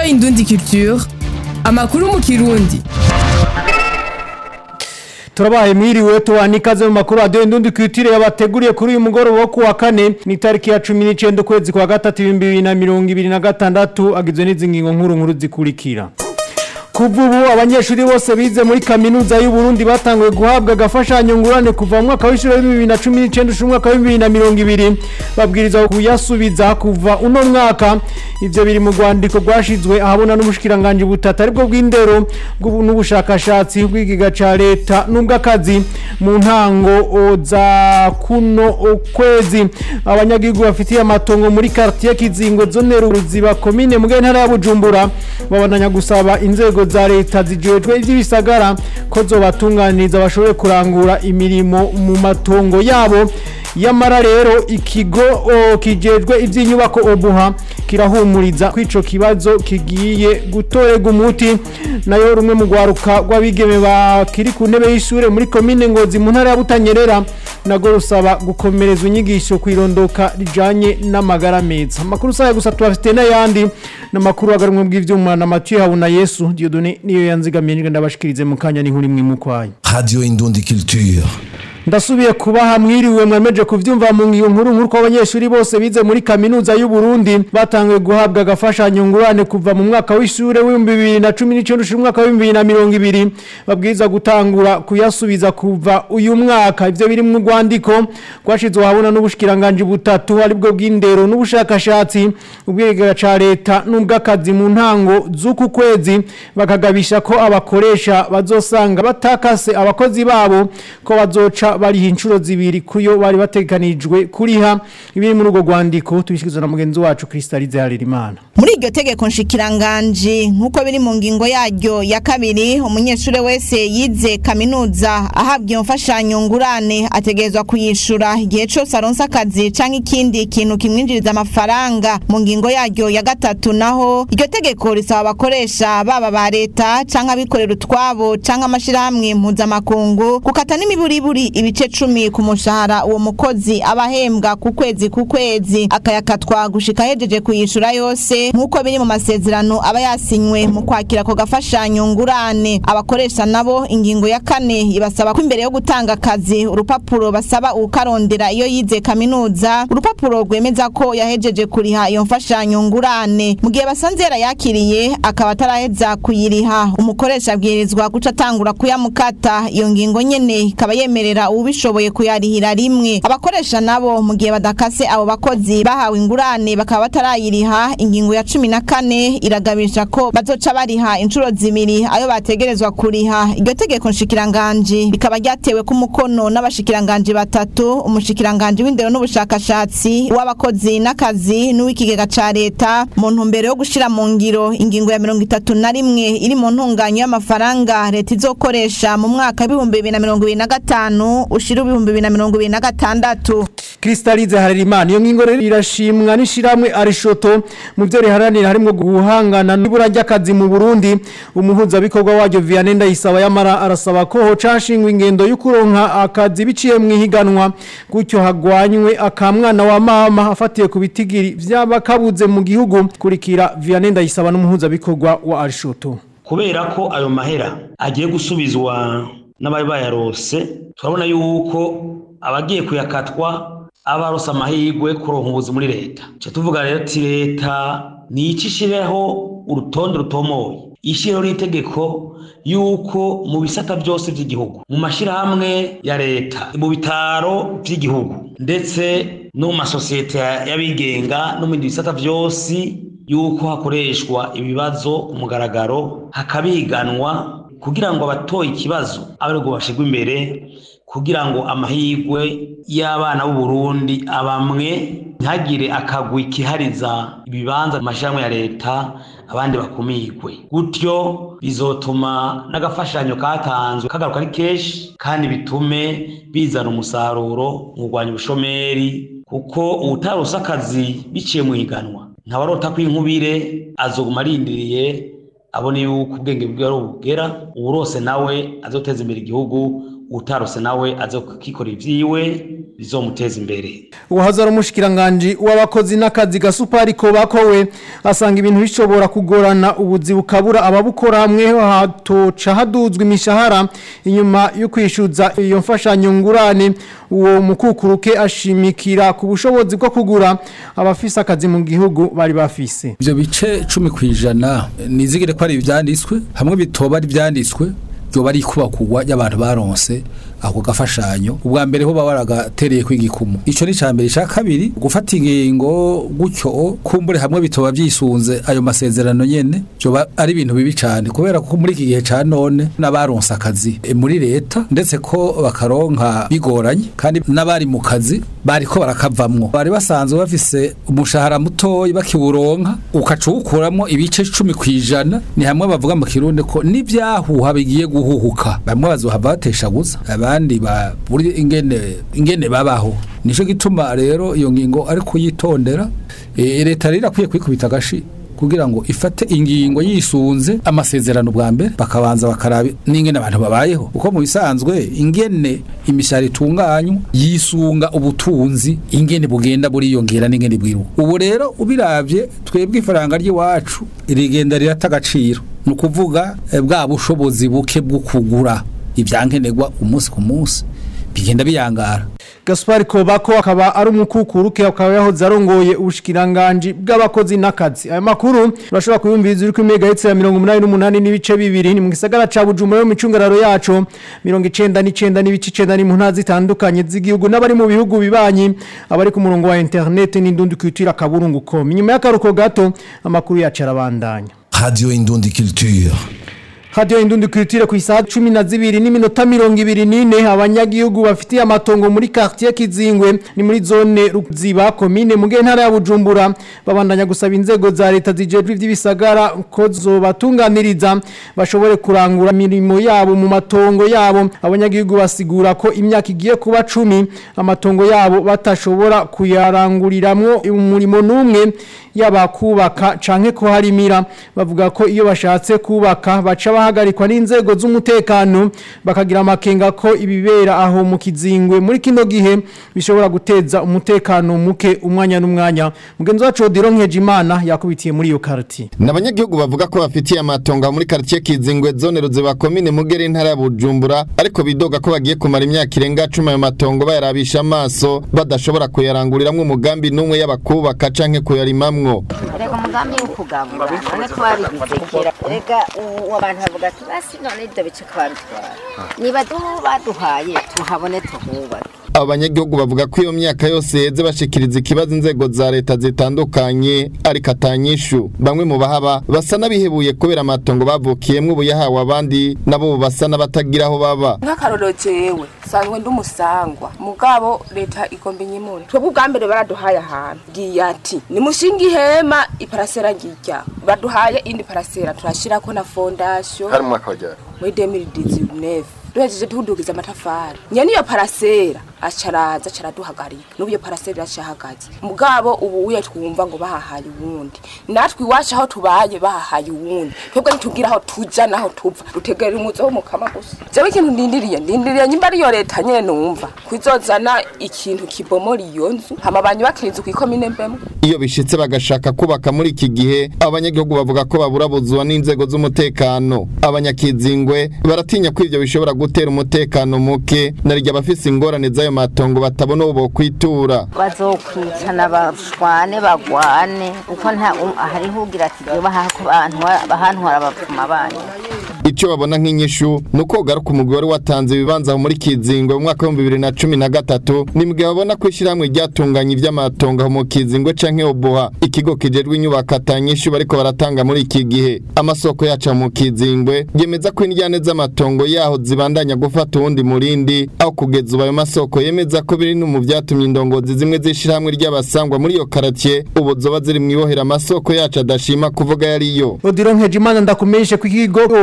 Indundi Culture amakuru mu kirundi turabaye mwiriwe tubana ikaze mu makuru radiyo indundi kwitire yabateguriye kuri uyu mugoroba wo kuwa kane ni itariki ya cumi n'icyenda ukwezi kwa gatatu ibihumbi bibiri na mirongo ibiri na gatandatu agizwe n'izi ngingo nkuru nkuru zikurikira kuva ubu abanyeshuri bose bize muri kaminuza y'u Burundi batanguye guhabwa agafashanyo ngurane kuva mu mwaka w'ishuri wa bibiri na cumi n'icyenda ushira umwaka wa bibiri na mirongo ibiri babwirizwa kuyasubiza kuva uno mwaka ivyo biri mu rwandiko rwashizwe ahabona n'ubushikiranganje butatu aribwo bw'indero bw'ubu- n'ubushakashatsi bw'igiga ca leta n'ubw'akazi mu ntango o, za kuno kwezi abanyagihugu bafitiye amatongo muri quartier kizingo zone ruziba komine mu ntara ya Bujumbura babandanya gusaba inzego za leta zijejwe ivy'ibisagara ko zobatunganiriza bashobore kurangura imirimo mu matongo yabo yamara rero ikigo o, kijejwe ivy'inyubako obuha kirahumuriza ko ico kibazo kigiye gutorerwa umuti nayo rumwe mu rwaruka rw'abigeme bakiri ku ntebe y'ishure muri komine ngozi mu ntara ya butanyerera nago rusaba gukomerezwa inyigisho kwirondoka rijanye n'amagara meza amakuru saya gusa tubafite n'ayandi n'amakuru agarumwe bw'ivyuma na Mathieu Habuna Yesu Dieudonné niyo yanzigamiye nje ndabashikirize mu kanya n'inkuru imwe mukwaye Radio Indundi Culture. ndasubiye kubaha mwiriwe mwemeje kuvyumva mu ngiyo nkuru nkuru ko abanyeshuri bose bize muri kaminuza y'u Burundi batanguye guhabwa agafashanyo ngurane kuva mu mwaka w'ishure w'ibihumbi bibiri na cumi n'icyenda ushira umwaka w'ibihumbi bibiri na mirongo ibiri babwirizwa gutangura kuyasubiza kuva uyu mwaka ivyo biri mu rwandiko rwashizwe ahabona n'ubushikiranganje butatu aribwo bw'indero n'ubushakashatsi ubwigega ca leta n'ubw'akazi mu ntango z'uku kwezi bakagabisha ko abakoresha bazosanga batakase abakozi babo ko bazoca bariha inshuro zibiri kuyo bari bateganijwe kuriha ibiri muri urwo rwandiko tubishyikirizwa na mugenzi wacu Kristalize Harerimana muri iryo tegeko nshikiranganji nk'uko biri mu ngingo yaryo ya kabiri umunyeshuri wese yize kaminuza ahabwa iyo mfashanyo ngurane ategerezwa kuyishura igihe cyose aronse akazi canke ikindi kintu kimwinjiriza amafaranga mu ngingo yaryo ya gatatu naho iryo tegeko risaba abakoresha baba ba leta canke abikorera utwabo canke amashirahamwe mpuzamakungu gukata n'imiburiburi ibice cumi ku mushahara uwo mukozi aba ahembwa ku kwezi ku kwezi akayakatwa gushika ahejeje kuyishura yose nk'uko biri mu masezerano aba yasinywe mu kwakira ako gafashanyo ngurane abakoresha nabo ingingo ya kane ibasaba ko imbere yo gutanga akazi urupapuro basaba ukarondera iyo yize kaminuza urupapuro rwemeza ko yahejeje kuriha iyo mfashanyo ngurane mu gihe basanze yarayakiriye akaba ataraheza kuyiriha umukoresha abwirizwa guca atangura kuyamukata iyo ngingo nyene ikaba yemerera uwubishoboye kuyarihira rimwe abakoresha nabo mu gihe badakase abo bakozi bahawe ingurane bakaba batarayiriha ingingo ya cumi na kane iragabisha ko bazoca bariha inshuro zibiri ayo bategerezwa kuriha iryo tegeko nshikiranganji rikaba ryatewe ku mukono n'abashikiranganji batatu umushikiranganji w'indero n'ubushakashatsi uw'abakozi n'akazi n'uw'ikigega ca leta mu ntumbero yo gushira mu ngiro ingingo ya mirongo itatu na rimwe iri mu ntunganyo y'amafaranga leta izokoresha mu mwaka w'ibihumbi bibiri na mirongo ibiri na gatanu ushira ibihumbi bibiri na mirongo ibiri na gatandatu Kristalize Harerimana iyo ngingo rero irashimwa n'ishiramwe Arishoto mu byo riharanira harimo guhangana n'ibura ry'akazi mu Burundi umuhuza bikorwa waryo Vianney Ndayisaba yamara arasaba ko hocashingwa ingendo y'ukuronka akazi biciye mu ihiganwa gutyo hagwanywe akamwana wa mama afatiye ku bitigiri vy'abakabuze mu gihugu kurikira Vianney Ndayisaba n'umuhuza bikorwa wa Arishoto kubera ko ayo mahera agiye gusubizwa n'abari bayarose turabona yuko abagiye kuyakatwa aba arose amahirwe kuronka ubuzi muri leta tuca tuvuga rero ati leta nico ishireho urutonde rutomoye ishireho n'itegeko yuko mu bisata byose by'igihugu mu mashyirahamwe ya leta mu bitaro by'igihugu ndetse no mu masosiyete y'abigenga no mu bindi bisata byose yuko hakoreshwa ibibazo ku mugaragaro hakabiganwa kugira ngo abatoye ikibazo abe aribwo bashirwa imbere kugira ngo amahirwe y'abana b'u Burundi abamwe ntihagire akagwi kihariza ibibanza mu mashyirahamwe ya leta abandi bakumirwe gutyo bizotuma n'agafashanyo katanzwe kagaruka ari kenshi kandi bitume bizana umusaruro mu kurwanya ubushomeri kuko uwutarose akazi biciye mu higanwa ntabarota ko inkubire azoguma arindiriye abone yuko ubwenge bwiwe ari ubugera uwurose nawe azoteza imbere igihugu utarose nawe azokikorera ivyiwe bizomuteza imbere uwahazara umushikiranganji w'abakozi n'akazi gasupariko bakowe asanga ibintu bishobora kugorana ubuzi bukabura ababukora hamwe hatoca haduzwa imishahara inyuma yo kwishyuza iyo mfashanyo ngurane uwo mukukuruke ashimikira ku bushobozi bwo kugura abafise akazi mu gihugu bari bafise ivyo bice cumi kw'ijana nizigire ko ari ivyanditswe hamwe bitoba ari ivyanditswe ryoba ari ikubakugwa y'abantu baronse ako gafashanyo ubwa mbere ho baba baragatereye kw'igikumu ico ni ca mbere ica kabiri gufata ingingo gutyo kumbure hamwe bitoba vyisunze ayo masezerano nyene vyoba ari ibintu bibi cane kubera ko muri iki gihe ca none n'abaronse akazi e, muri leta ndetse ko bakaronka bigoranye kandi n'abari mu kazi bariko barakavamwo bari basanzwe bafise umushahara mutoyi bakiwuronka ukaca uwukuramwo ibice cumi kw'ijana ni hamwe bavuga mu kirundi ko n'ivyahuha bigiye guhuhuka bamwe bazohava bateshaguza abandi ba buri ingene ingene babaho nico gituma rero iyo ngingo ari kuyitondera e, leta rero akwiye kwikubita agashi kugira ngo ifate ingingo yisunze amasezerano bwa mbere bakabanza bakaraba n'ingene abantu babayeho uko mu bisanzwe ingene imishahara itunganywa yisunga ubutunzi ingene bugenda buriyongera n'ingene bwiruka ubu rero ubiravye twebwe ifaranga ry'iwacu rigenda rirata agaciro ni ukuvuga eh, bwa bushobozi buke bwo kugura ivyankenerwa umunsi ku munsi bigenda biyangara Gaspar Kobako akaba ari umukukuruke akaba yahoze arongoye ubushikiranganji bw'abakozi n'akazi aya makuru urashobora kuyumviriza uri ku megahertz ya 88 n'ibice bibiri ni mu gisagara ca Bujumbura mu micungararo yaco 99 n'ibice 9 ni mu ntazi zitandukanye z'igihugu n'abari mu bihugu bibanyi abari ku murongo wa internet n'indundi kwitira kaburungu com inyuma y'akaruko gato amakuru yacu arabandanya Radio Indundi Culture. Radio Indundi Culture ku isaha 12 n'iminota 24 abanyagihugu bafitiye amatongo muri quartier Kizingwe ni muri zone Ruziba commune mu ntara ya Bujumbura babandanya gusaba inzego za leta zijejwe ivy'ibisagara ko zobatunganiriza bashobore kurangura mirimo yabo mu matongo yabo abanyagihugu basigura ko imyaka igiye kuba 10 amatongo yabo batashobora kuyaranguriramwo umurimo numwe yaba kubaka canke ko harimira bavuga ko iyo bashatse kubaka baca bahagarikwa n'inzego z'umutekano bakagira amakenga ko ibibera aho mu kizingwe muri kino gihe bishobora guteza umutekano muke umwanya n'umwanya mugenzi wacu Odiro Nkejimana yakubitiye muri iyo karti Nabanyagihugu bavuga ko bafitiye amatongo muri quartier Kizingwe zone Ruziba commune Mugere intara ya Bujumbura ariko bidoga ko bagiye kumara imyaka irenga 10 ayo matongo bayarabisha amaso badashobora kuyaranguriramwe umugambi numwe y'abakubaka canke kuyarimamwo reka umugambi wo kugabura none twarigize kera reka ubu abantu bavuga ati basi none ibyo bice twabitwara niba duhu baduhaye tuhabone tuhubake abanyagihugu bavuga ko iyo myaka yose yeze bashikiriza ikibazo inzego za leta zitandukanye ariko atanyishu bamwe mu bahaba basa n'abihebuye kubera amatongo bavukiyemwo ubu yahawe abandi nabo basa n'abatagira aho baba nk'akarorero jewe sanzwe ndi umusangwa mugabo leta igomba inyimure twebwe ubwa mbere baraduhaye ahantu ngiye ati nimushinga ihema iparasera ngirya baduhaye indi parasera turashirako na fondasiyo hari umwaka wajyana muri 2019 duhejeje tudugiza amatafari nyene iyo parasera acaraza caraduhagarika n'ubu iyo parasera iracahagaze mugabo ubu uye twumva ngo bahahaye uwundi natwe iwacu aho tubaye bahahaye uwundi twebwe ntitugira aho tuja naho tuva dutegera umuzo wo mukama gusa jewe ikintu ndindiriye ndindiriye nyimba ariyo leta nyene numva kwizozana ikintu kibomora iyo nzu hama banyubakira inzu kw'ikomine mbemo iyo bishitse bagashaka kubaka muri iki gihe abanyagihugu bavuga ko baburabuzwa n'inzego z'umutekano abanyakizingwe baratinya ko ivyo bishobora gutera umutekano muke narirya abafise ingorane z'ayo matongo batabona uwo bokwitura bazokwicana bashwane bagwane uko nta um- hariho ugira ati jewe bahako bahantwara abapfuma banyu Ico babona nk'inyishu nuko garuka umugwi wari watanze ibibanza aho muri Kizingwe mu mwaka wa 2013 nimbwe babona ko ishiramwe ryatunganya ivy'amatongo aho mu Kizingwe canke Oboha ikigo kijejwe inyubako atanyishu bariko baratanga muri iki gihe amasoko yaca mu Kizingwe yemeza ko indyane z'amatongo yaho zibandanya gufata uwundi murindi aho kugeza ubu ayo masoko yemeza ko biri no mu vyatumye indongozi zimwe z'ishiramwe ry'abasangwa muri iyo karatiye ubu zoba ziri mwibohera amasoko yacu adashima kuvuga yariyo Odiro Nkejimana ndakumenyeshe ko ikigo Obuha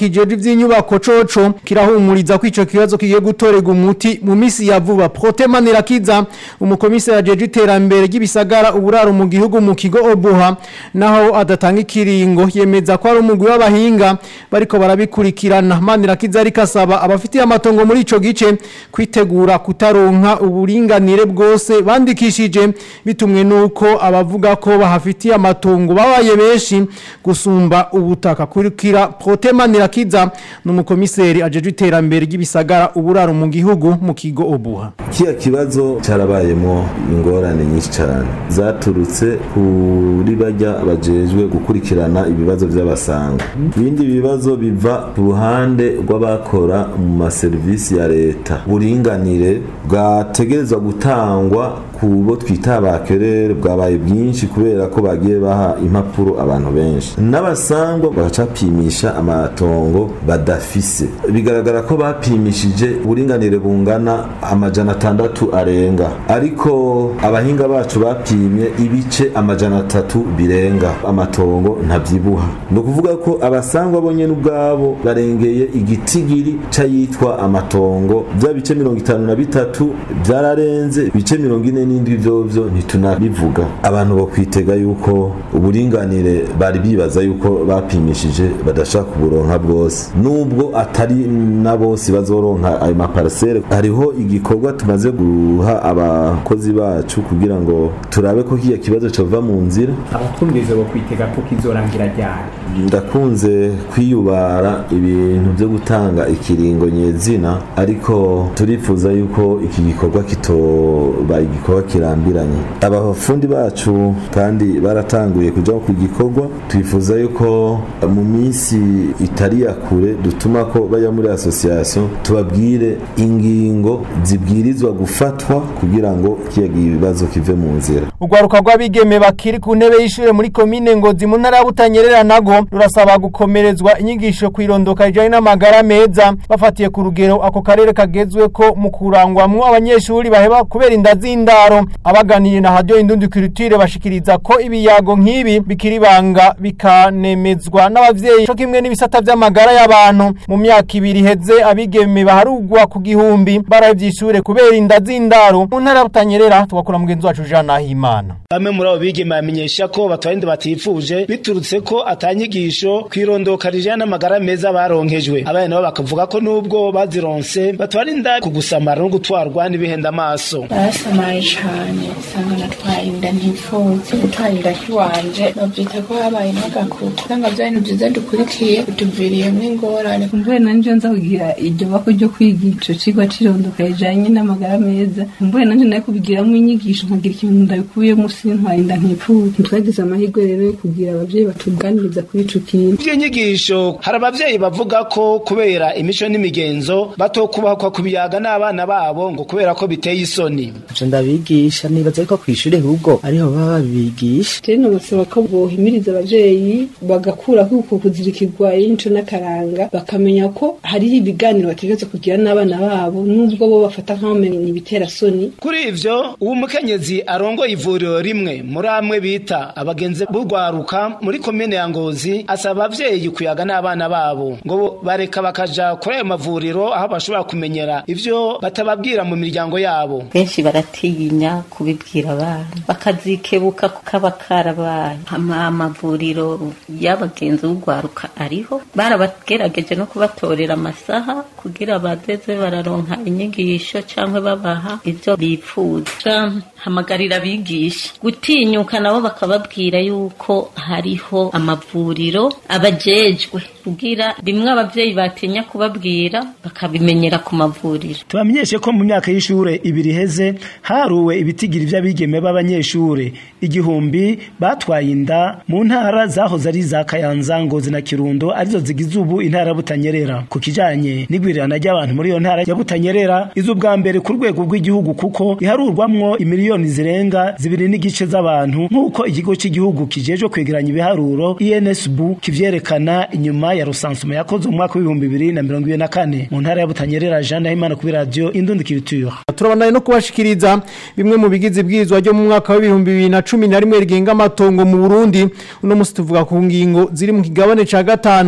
kijeje ivy'inyubako coco kirahumuriza ko ico kibazo kigiye gutorega umuti mu misi ya vuba Protema Nirakiza umukomiseri ajeje iterambere ry'ibisagara uburaro mu gihugu mu kigo Obuha naho adatanga ikiringo yemeza ko ari umugwi w'abahinga bariko barabikurikirana Manirakiza ariko asaba abafitiye amatongo muri ico gice kwitegura kutaronka uburinganire bwose bandikishije bitumwe nuko abavuga ko bahafitiye amatongo babaye benshi gusumba ubutaka kurikira Protema Nirakiza n'umukomiseri ajeje iterambere ry'ibisagara uburaro mu gihugu mu kigo Obuha kiya kibazo carabayemo ingorane nyinshi cyane zaturutse kuri bajya bajejwe gukurikirana ibibazo by'abasanga ibindi bibazo biva ku ruhande rw'abakora mu maserivisi ya leta buringanire bwategerezwa gutangwa ku bo twita abakerere bwabaye bwinshi kubera ko bagiye baha impapuro abantu benshi n'abasangwa bagacapimisha amatongo badafise bigaragara ko bapimishije uburinganire bungana amajana atandatu arenga ariko abahinga bacu bapimye ibice amajana atatu birenga amatongo ntabyibuha ni ukuvuga ko abasangwa bonyine ubwabo barengeye igitigiri c'ayitwa amatongo bya bice mirongo itanu na bitatu byararenze ibice mirongo ine n'indwi vyovyo ntitunabivuga abantu bo kwitega yuko uburinganire bari bibaza yuko bapimishije badashaka kuburonka bwose nubwo atari na bose bazoronka ayo maparcelle hariho igikorwa tumaze guha abakozi bacu kugira ngo turabe ko kiya kibazo cova mu nzira abakumviriza bo kwitega ko kizorangira ryari ndakunze kwiyubara ibintu byo gutanga ikiringo nyezina ariko turifuza yuko iki gikorwa kitoba igikorwa kirambiranye abafundi bacu kandi baratanguye kuja ku gikorwa twifuza yuko mu minsi itari ya kure dutuma ko bajya muri association tubabwire ingingo zibwirizwa gufatwa kugira ngo kiya ibibazo kive mu nzira Ugwaruka rw'abigeme bakiri ku ntebe y'ishure muri komine Ngozi mu ntara ya Butanyerera nago rurasaba gukomerezwa inyigisho kwirondoka ijanye n'amagara meza bafatiye ku rugero ako karere kagezwe ko mu kurangwamwo abanyeshuri baheba kubera inda z'indaro abaganiye na radio Indundi Culture bashikiriza ko ibiyago nk'ibi bikiri banga bikanemezwa n'abavyeyi cyo kimwe n'ibisata vy'amagara y'abantu mu myaka ibiri heze abigeme baharugwa ku gihumbi baravye ishure kubera inda z'indaro mu ntara ya Butanyerera tugakura mugenzi wacu Jean Nahimana bamwe muri abo bigeme bamenyesha ko batwara inda batifuje biturutse ko atanyigisho kwirondoka rijana n'amagara meza baronkejwe abana nabo bakavuga ko nubwo bazironse batwara inda ku gusamara no gutwarwa n'ibihenda amaso barasamaye cane usanga natwaye inda ntifuze gutwara inda kiwanje bavyita ko habaye n'agakuku usanga vya bintu vyiza dukurikiye bituviriyemwo ingorane mvuye nanje nza kugira iryo bako ryo kwiga ico cigwa c'irondoka rijanye n'amagara meza mvuye nanje nayo kubigiramwo inyigisho nkagira ikintu ndabikuyemo sintwaye inda ntifuze twagize amahirwe rero yo kugira abavyeyi batuganiriza kuri ico kintu ivyo nyigisho hari abavyeyi bavuga ko kubera imico n'imigenzo batokubahwa kubiyaga n'abana babo ngo kubera ko biteye isoni ivyo ndabigisha nibaza ariko kw'ishure ahubwo ariho baba babigisha je nobasaba ko bohimiriza abavyeyi bagakuraho uko kuzirikirwa y'imico n'akaranga bakamenya ko hariho ibiganiro bategereza kugira n'abana babo nubwo bo bafata nk'abamenye ibitera soni kuri ivyo uwo mukenyezi arongoye ivuriro rimwe muri amwe bita abagenzi b'urwaruka muri komine ya ngozi asaba abavyeyi kuyaga n'abana babo ngo bareka bakaja kuri ayo mavuriro aho bashobora kumenyera ivyo batababwira mu miryango yabo benshi baratinya kubibwira abana bakazikebuka kukaba karabaye amavuriro y'abagenzi b'urwaruka ariho barabagerageje no kubatorera amasaha kugira bazeze bararonka inyigisho canke babaha ivyo bipfuza hamagarira abigisha gutinyuka nabo bakababwira yuko hariho amavuriro abajejwe kugira rimwe abavyeyi batinya kubabwira bakabimenyera ku mavuriro tubamenyeshe ko mu myaka y'ishure ibiri heze haruwe ibitigiri vy'abigeme b'abanyeshure igihumbi batwaye inda mu ntara zahoze ari za Kayanza Ngozi na Kirundo arizo zigize ubu intara butanyerera ku kijanye n'igwirirana ry'abantu muri iyo ntara ya butanyerera izo ubwa mbere ku rwego rw'igihugu kuko iharurwamwo imiliyoni zirenga zibiri n'igice z'abantu nk'uko ikigo cy'igihugu kijejwe kwegeranya ibiharuro INSB kivyerekana inyuma ya rusansuma yakoze mu mwaka w'ibihumbi bibiri na mirongo ibiri na kane mu ntara ya butanyerera Jean Nahimana kuri radio Indundi Culture turabandanye no kubashikiriza bimwe mu bigize ibwirizwa ryo mu mwaka w'ibihumbi bibiri na cumi na rimwe rigenga amatongo mu Burundi uno musi tuvuga ku ngingo ziri mu kigabane ca gatanu zerekana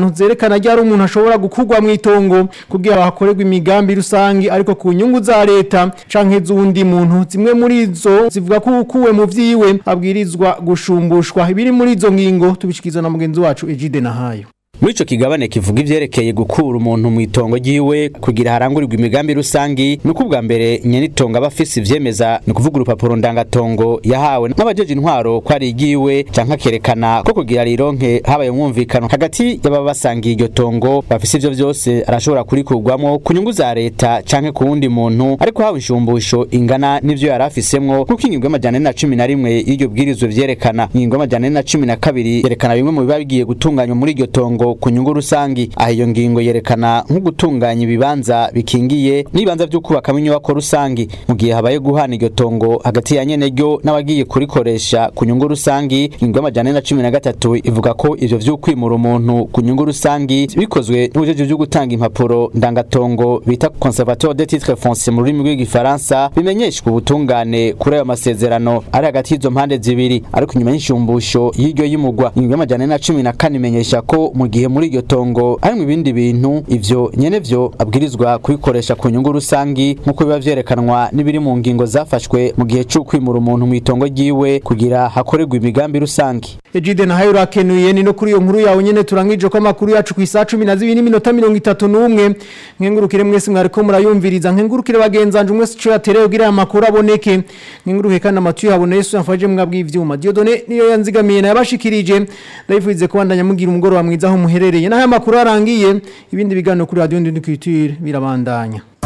vyerekana ryari umuntu ashobora gukurwa mu itongo kugira hakorerwe imigambi rusangi ariko ku nyungu za leta canke z'undi muntu zimwe muri zo zivuga ko ukuwe mu vyiwe abwirizwa gushumbushwa ibiri muri izo ngingo tubishikizwa na mugenzi wacu Ejide Nahayo muri ico kigabane kivuga ivyerekeye gukura umuntu mu itongo ryiwe kugira harangurirwe imigambi rusangi ni uko ubwa mbere nyenitongo aba afise ivyemeza ni ukuvuga urupapuro ndangatongo yahawe n'abajeje intwaro ko ari igiwe canke akerekana ko kugira rironke habaye umwumvikano hagati y'ababa basangiye iryo tongo bafise ivyo vyose arashobora kurikurwamwo ku nyungu za leta canke ku wundi muntu ariko hawe inshumbusho ingana n'ivyo yari afisemwo kuko ingingo y'amajana ane na cumi na rimwe y'iryo bwirizwa vyerekana ingingo y'amajana ane na cumi na kabiri yerekana bimwe mu biba bigiye gutunganywa muri iryo tongo ku nyungu rusangi aho iyo ngingo yerekana nko gutunganya ibibanza bikingiye n'ibibanza vyo kubakamo inyubako rusangi mu gihe habaye guhana iryo tongo hagati ya nyene ryo n'abagiye kurikoresha ku nyungu rusangi ingingo y'amajana ane na cumi na gatatu ivuga ko ivyo vy'ukwimura umuntu ku nyungu rusangi bikozwe n'ubujeje vyo gutanga impapuro ndangatongo bita conservateur des titres fonciers mu rurimi rw'igifaransa bimenyeshwa ubutungane kuri ayo masezerano ari hagati y'izo mpande zibiri ariko inyuma y'inshumbusho y'iryo y'imugwa ingingo y'amajana ane na cumi na kane imenyesha ko mu gihe muri iryo tongo harimwo ibindi bintu ivyo nyene vyo abwirizwa kubikoresha ku nyungu rusangi nk'uko biba vyerekanwa n'ibiri mu ngingo zafashwe mu gihe c'ukwimura umuntu mu itongo ryiwe kugira hakorerwe imigambi rusangi Ejide na hayo rakenuye ni no kuri iyo nkuru yawe nyene turangije ko amakuru yacu ku isaha 12 n'iminota 31 nkengurukire mwese mwariko murayumviriza nkengurukire bagenzanje mwese cyo yatereye kugira aya makuru aboneke nkenguruke kandi amatu yabone Yesu yamfaje mwabwi ivyuma Diodone niyo yanzigamiye nayabashikirije ndayifuze kubandanya mugira umugoro wa mwiza aho muherereye naho amakuru arangiye ibindi biganiro kuri radio Ndindi Culture birabandanya